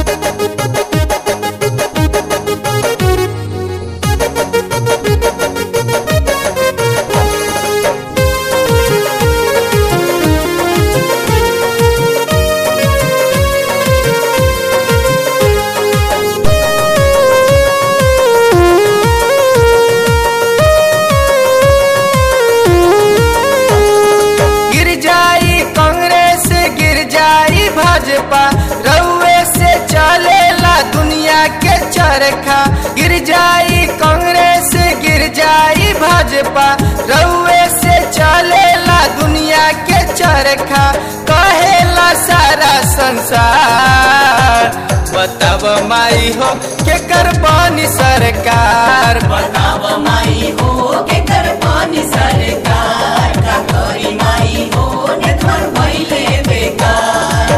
गिर जाई कांग्रेस गिर जाई भाजपा रउए से चलेला दुनिया के चरखा गिर जाई कांग्रेस गिर जाई भाजपा रउए से चलेला दुनिया के चरखा कहेला सारा संसार बताब माई हो के करबानी सरकार बताव माई हो के कर पानी सरकार का करी माई हो नेतवन भइले बेकार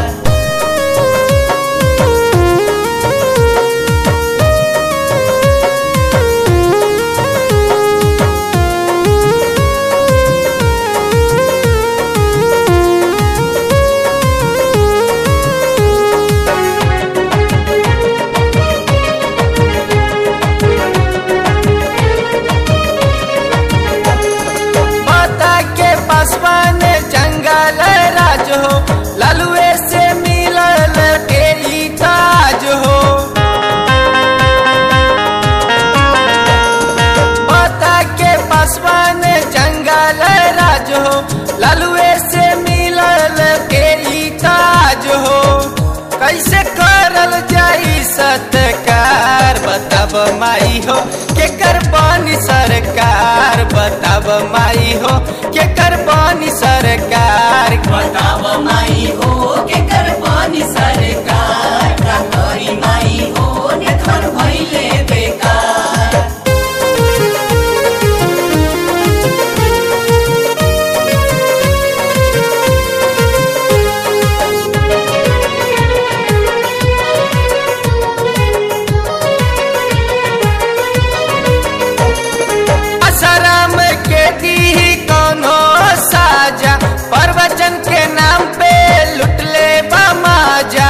माता के पासवान जंगल राज हो ललुए से मिलल के ई ताज हो माता के पासवान जंगल राज हो ललुए से मिलल के ई ताज हो कैसे करल जाई सत्कार बताब माई हो के करबानी सरकार बताब माई हो के करबानी सरकार बताव माई हो के कर पानी सरकार का करी माई हो नेतवन भइले बेकार असरम के दी कोनो साजा प्रवचन के नाम पे लुटले बमाजा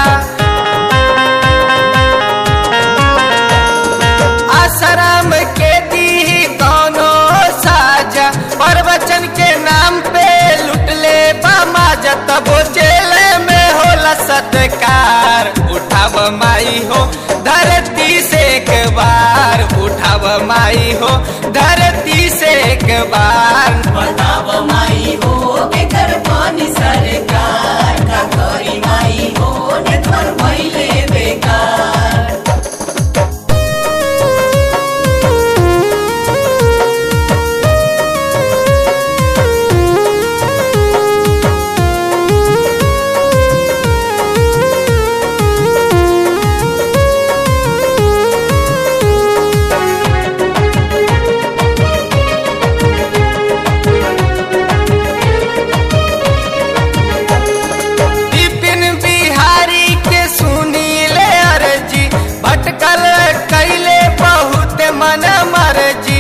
आश्रम के दी कोनो साजा प्रवचन के नाम पे लुटले बमाजा तब जेल में होला सत्कार उठाव माई हो धरती से एक बार उठाव माई हो धरती से एक बार बताव माई हो के कर पानी सरकार का करी माई हो नेतवन भइले बेकार विपिन बिहारी के सुनी ले अर्जी भटकल कैले बहुत मन मर्जी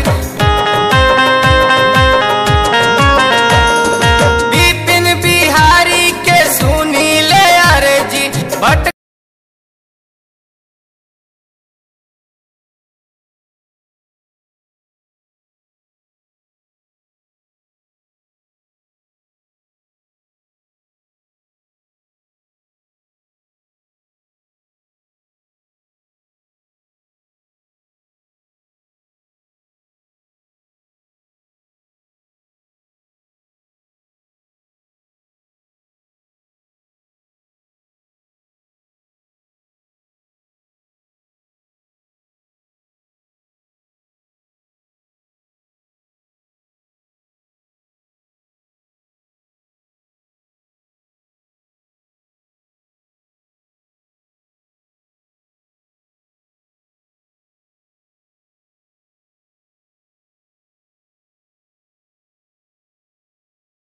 विपिन बिहारी के सुनी ले अर्जी भटकल